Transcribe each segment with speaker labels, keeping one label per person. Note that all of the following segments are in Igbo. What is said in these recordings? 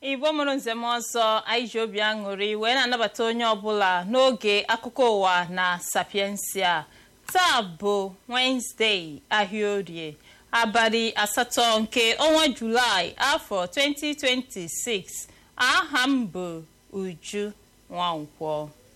Speaker 1: igbo mụrụ nzem ọzọ anyị ji obi aṅụrị wee na-anabata onye ọbụla n'oge akụkọ ụwa na sapiensia taa bụ wenezdee ahịa orie abalị asatọ nke ọnwa julaị afọ 2026 aha m bụ uju nwankwọ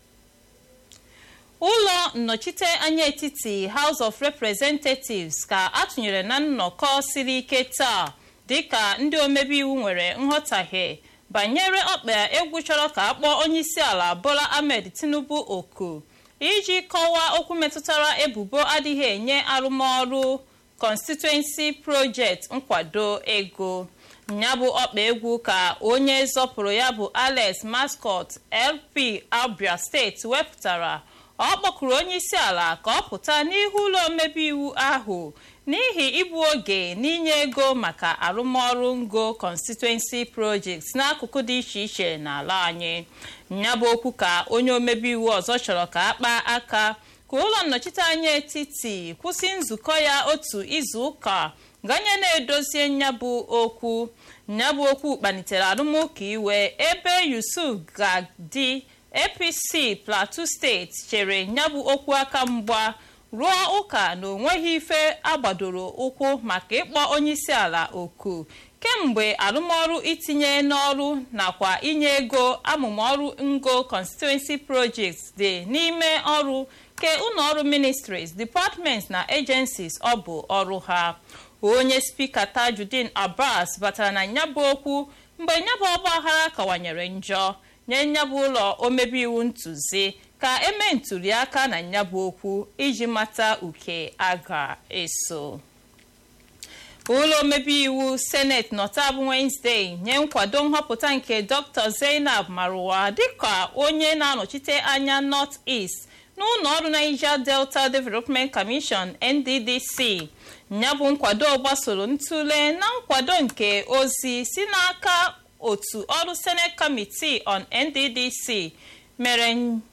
Speaker 1: ụlọ nnọchite anya etiti house of representatives ka atụnyere na nnọkọ siri ike taa dịka ndị omebe iwu nwere nghọtahie banyere ọkpa egwu chọrọ ka akpọọ onyeisiala bola ahmed tinubu oku iji kọwaa okwu metụtara ebubo adịghị enye arụmọrụ constituency project nkwado ego ya bụ ọkpa egwu ka onye zọpụrụ ya bụ alex mascot lp abia steeti wepụtara ọ kpọkụrụ onyeisiala ka ọ pụta n'ihu ụlọ omebe iwu ahụ n'ihi igbu oge n'inye ego maka arụmọrụ ngo constituency projects n'akụkụ dị iche iche n'ala anyị ya bụ okwu ka onye omebe iwu ọzọ chọrọ ka akpaa aka ka ụlọ nnọchiteanya etiti kwụsị nzukọ ya otu izu ụka ganye na-edozie nyabụ okwu nyabụ okwu kpalitere arụmụka iwe ebe yusuf gadi apc plateau steeti chere nyabụ okwu aka mgba rụọ ụka na onweghị ife agbadoro ụkwụ maka ịkpọ onyeisiala oku kemgbe arụmọrụ itinye n'ọrụ nakwa inye ego amụmọrụ ngo constituency projects dị n'ime ọrụ ke ụlọọrụ ministries departments na agencies ọ bụ ọrụ ha onye spika tajudeen abbas batara na nyabụ okwu mgbe nyabụ ọgbaghara kawanyere njọ nye nyabụ ụlọ omebe iwu ntụzi ka eme ntụliaka na nyabụ okwu iji mata uke a ga-eso ụlọ omebe iwu seneti nọta bụ wenezdee nye nkwado nhọpụta nke dr zainab marwa dịka onye na-anọchite anya north east n'ụlọ ọrụ niger delta development commission nddc ya bụ nkwado gbasoro ntụle na nkwado nke ozi si n'aka otu ọrụ senate committee on nddc mere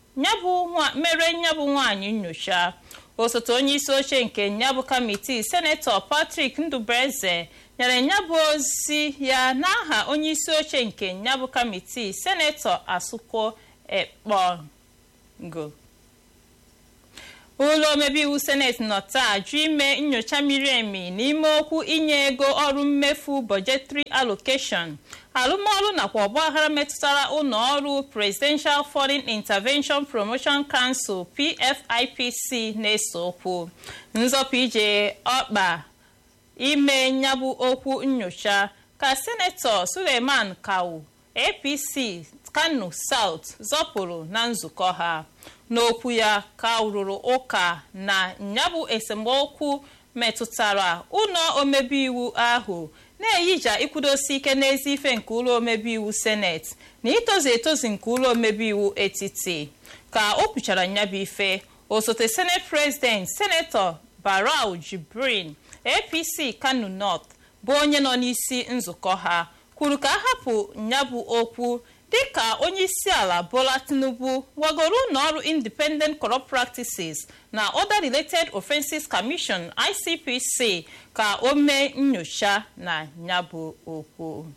Speaker 1: nyabụ nwanyị nyocha osote onye isi oche nke nyabụ kamitii senetọ patrick ndụbụeze nyere nyabụ ozi ya n'aha onye isi oche nke nyabụ kamitii senetọ asụkwo ekpongo ụlọ omebe iwu seneti nọ taa jụ ime nyocha miri emi n'ime okwu inye ego ọrụ mmefu budgetary allocation arụmọrụ nakwa ọgbaghara metụtara ụlọ ọrụ presidential foreign intervention promotion council pfipc na-ese okwu nzọpụ ije ọkpa ime nyabụ okwu nyocha ka senetọ suleiman kawu apc kano south zọpụrụ na nzukọ ha n'okwu ya ka rụrụ ụka na nyabụ esemokwu metụtara ụlọ omebe iwu ahụ na-eyija ikwudosi ike n'ezi ife nke ụlọ omebe iwu seneti na itozu etozu nke ụlọ omebe iwu etiti ka o kwuchara nyabụ ife osote senate president senetọ barau jibrin apc kano north bụ onye nọ n'isi nzukọ ha kwuru ka a hapụ nyabụ okwu dịka onye isi ala bola tinubu wagoro ụlọọrụ independent corrupt practices na other related offenses commission icpc ka o mee nyocha na nyabụ okwu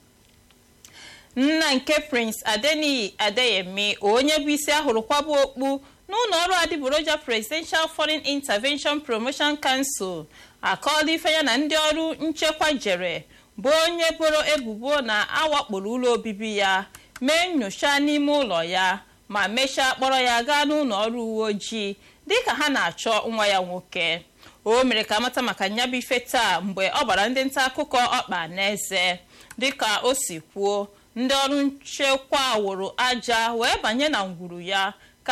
Speaker 1: nna nke prince adeniyi adeyemi onye bụ isi ahụrụ kwabụ okpu n'ụlọ ọrụ adịgboroja presidential foreign intervention promotion council akọọla ife ya na ndị ọrụ nchekwa jere bụ onye boro ebubo na awakporo ụlọ obibi ya mee nyocha n'ime ụlọ ya ma mechaa kpọrọ ya gaa n'ụlọ ọrụ uwe ojii dịka ha na-achọ nwa ya nwoke o mere ka amata maka nyabụ ife taa mgbe ọ gbara ndị nta akụkọ ọkpa n'eze dịka o si kwuo ndị ọrụ nchekwa wụrụ aja wee banye na ngwuru ya ka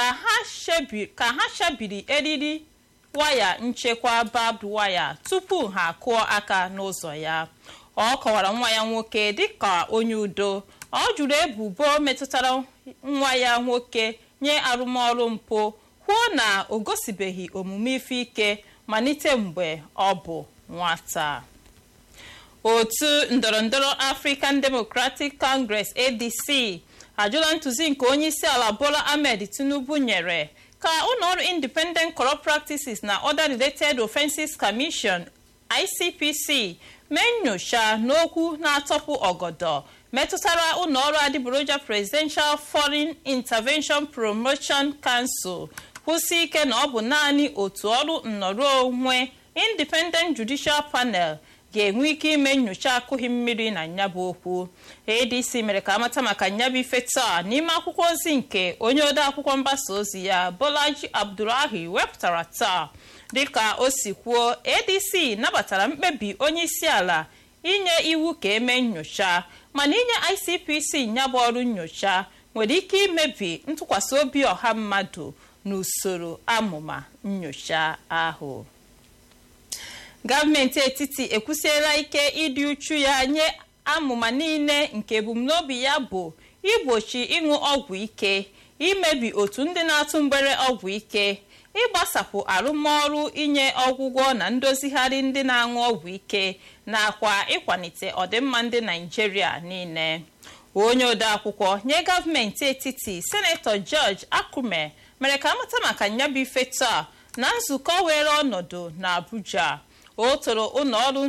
Speaker 1: ha chabiri eriri waya nchekwa barbed waya tupu ha kụọ aka n'ụzọ ya ọ kọwara nwa ya nwoke dịka onye udo ọ jụrụ ebubo metụtara nwa ya nwoke nye arụmọrụ mpụ kwuo na o gosibeghị omume ife ike malite mgbe ọ bụ nwata otu ndọrọndọrọ african democratic congress adc ajụla ntụzi nke onye isi ala bola ahmed tinubu nyere ka ụlọọrụ independent corrupt practices na other related offenses commission icpc mee nnyocha n'okwu na-atọpụ ọgọdọ metụtara ụlọọrụ adịgboroja Presidential Foreign Intervention Promotion Council kwụsị ike na ọ bụ naanị otu ọrụ nnọrọ onwe Independent Judicial Panel ga-enwe ike ime nnyocha akụghị mmiri na nyabụ okwu adc mere ka amata maka nyabụ ife taa n'ime akwụkwọ ozi nke onye ode akwụkwọ mgbasa ozi ya bolaji abdulahi wepụtara taa dịka o si kwuo adc nabatara mkpebi onye isi ala inye iwu ka eme nnyocha mana inye icpc nyabụ ọrụ nnyocha nwere ike imebi ntụkwasị obi ọha mmadụ n'usoro amụma nnyocha ahụ gọọmenti etiti ekwusiela ike ịdị uchu ya nye amụma niile nke ebumnobi ya bụ igbochi ịṅụ ọgwụ ike imebi otu ndị na-atụ mgbere ọgwụ ike ịgbasapụ arụmọrụ inye ọgwụgwọ na ndozigharị ndị na-aṅụ ọgwụ ike nakwa ịkwalite ọdịmma ndị naijiria niile onye odeakwụkwọ nye gọọmenti etiti senetọ George Akume mere ka amata maka nyabụ ife taa na nzukọ were ọnọdụ na Abuja o toro ụlọọrụ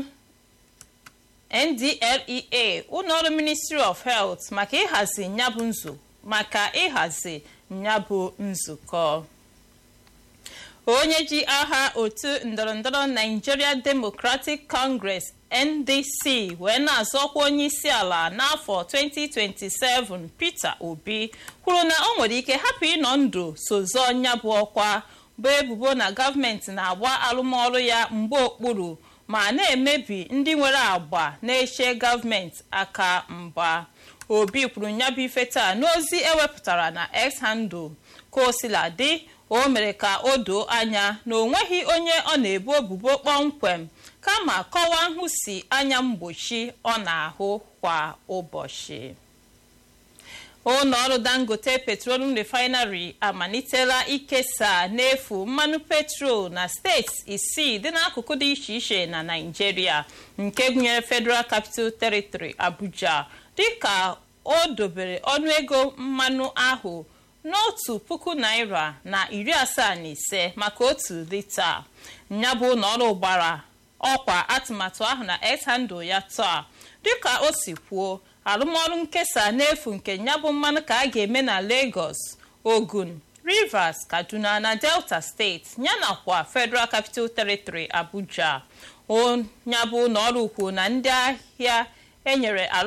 Speaker 1: NDLEA ụlọọrụ Ministry of Health maka ịhazi nyabụ nzu maka ịhazi nyabụ nzukọ onye ji aha otu ndọrọndọrọ Nigeria Democratic Congress NDC wee na-azọ ọkwa onye isi ala n'afọ 2027 Peter Obi kwuru na o nwere ike hapụ ịnọ ndụ sozọ nyabụ ọkwa bụ ebubo na gọọmenti na-agba arụmọrụ ya mgbe okpuru ma na-emebi ndị nwere agba na-eche gọọmenti aka mgba obi kwuru nyabụ ife taa n'ozi ewepụtara na x handle ka o sila dị o mere ka o doo anya na o nweghị onye ọ na-ebu ebubo kpọmkwem kama kọwaa nhụsi anya mgbochi ọ na-ahụ kwa ụbọchị ụlọọrụ dangote petroleum refinery amalitela ikesa n'efu mmanụ petrol na steeti isii dị n'akụkụ dị iche iche na naijiria nke gụnyere federal capital territory abuja dịka o dobere ọnụego mmanụ ahụ n'otu puku naira na iri asaa na ise maka otu lita nyabụ ụlọọrụ gbara ọkwa atụmatụ ahụ na x-handle ya taa dịka o si kwuo arụmọrụ nkesa n'efu nke nyabụ mmanụ ka a ga-eme na Lagos Ogun Rivers Kaduna na Delta steeti yanakwa Federal Capital Territory Abuja nyabụ ụlọọrụ kwuo na ndị ahịa enyere